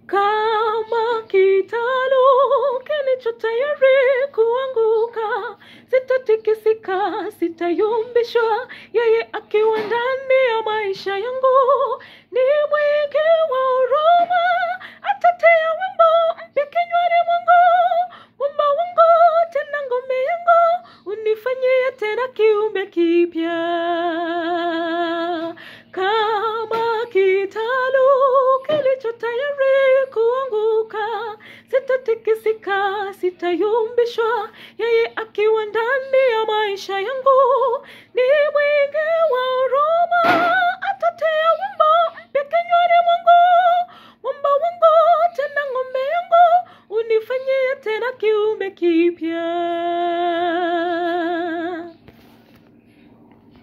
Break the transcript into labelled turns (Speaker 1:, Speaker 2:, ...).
Speaker 1: kama kitalu kilicho tayari kuanguka, sitatikisika, sitayumbishwa. Yeye akiwa ndani ya maisha yangu ni mwingi wa huruma, atatia wimbo mpya kinywani mwangu, mwamba wangu tena ngome yangu, unifanyie tena kiumbe kipya kama kitalu kilicho tayari kuanguka, sitatikisika, sitayumbishwa. Yeye akiwa ndani ya maisha yangu ni mwingi wa huruma